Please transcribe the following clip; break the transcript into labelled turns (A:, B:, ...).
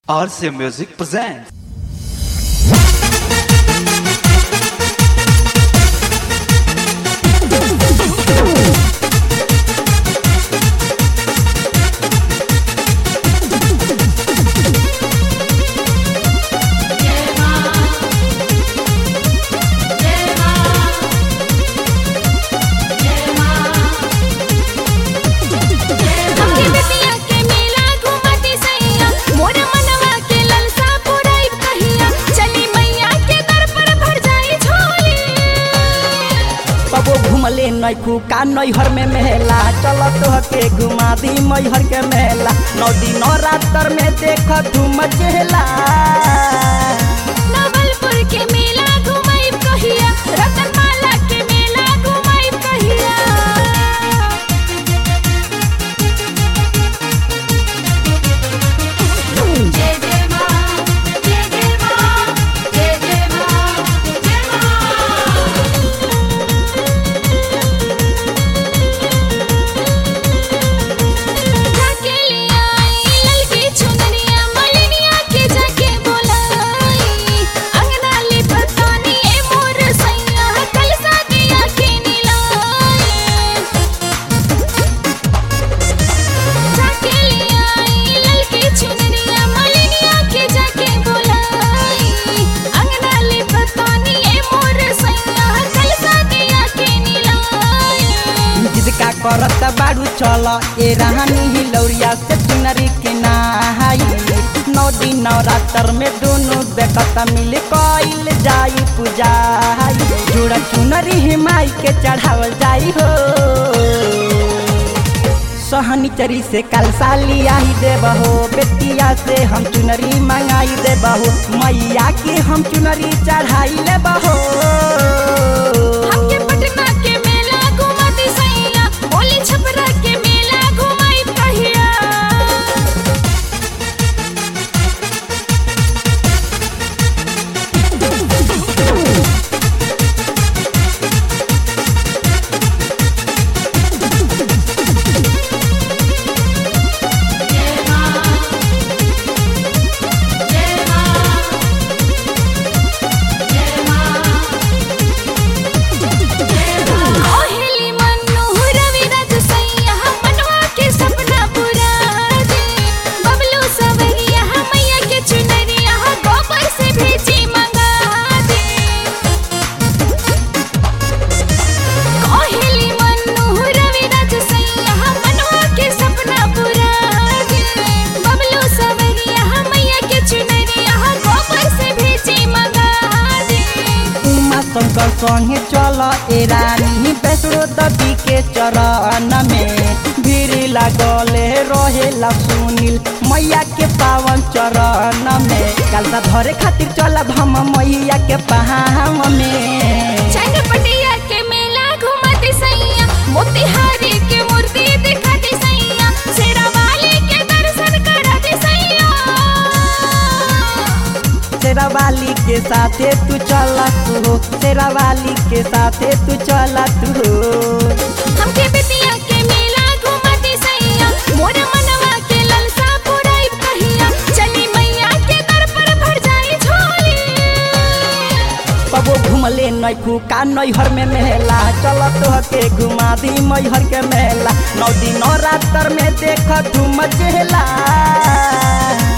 A: RCA Music presents.
B: हमके बेतिया के मेला घुमाती सैया मोर मनवा के ललसा पुराई कहिया चली मैया के दर पर भर जाई झोली
C: कबो घुमले नैखू का नैहर में मेला चल तोहके घुमा दी मैहर के मेला नौ दिन रातर में देख धूम चेला
B: नवलपुर के मेला घुमाई कहिया रतनमाला के मेला घुमाई कहिया जय जय मां जय जय मां जय जय मां जय मां जाके ले आई ललकी चुनरिया मलिनिया के जाके बोलाई अंगना ले पतानी ए मोर सैया कल सादिया के निलाई जाके ले आई ललकी चुनरिया मलिनिया के जाके बोलाई अंगना ले पतानी ए मोर सैया कल सादिया के निलाई
C: जिसका करत बाड़ू चल ए रानी ही लौरिया से चुनरी के नहाई नौ दिन रातर में दोनों बेकत मिल कइल जाई पूजाई जुड़ा चुनरी ही माई के चढ़ावल जाई हो सहनी चरी से कल साली आई देबहो बेतिया से हम चुनरी मंगाई देबहो मैया के हम चुनरी चढ़ाई लेबहो
B: हमके पटना के मेला घुमाती सैया ओली छपरा के मेला घुमाई कहिया ओहेली मन्नू रविराज सैया मनवा के सपना पूरा दे बबलू सवरिया मैया के चुनरिया गोबर से भेजी मंगा दे ओहेली मन्नू रविराज सैया मनवा के सपना पूरा दे बबलू सवरिया मैया के चुनरिया गोबर से भेजी मंगा दे
C: उमा शंकर संगे चल ए रानी बैसरो दबी के चरण में भीड़ लागले रहेला सुनील मैया के पावन चरण में कलसा धरे खातिर चलब हम मैया के पहाम में
B: चनपटिया के मेला घुमाती सैया मोतिहारी के मूर्ति दिखाती सैया शेरावाली के दर्शन कराती सैया
C: शेरावाली के साथे तू चला तू हो शेरावाली के साथे तू चला तू हो
B: हमके बिटिया के मेला घुमाती सैया मोर मनवा के ललसा पुराई कहिया चली मैया के दर पर भर जाई झोली
C: कबो घुमले नैखू का नैहर में मेला चल तोहके घुमा दी मैहर के मेला नौ दिन रातर में देख धूम चेला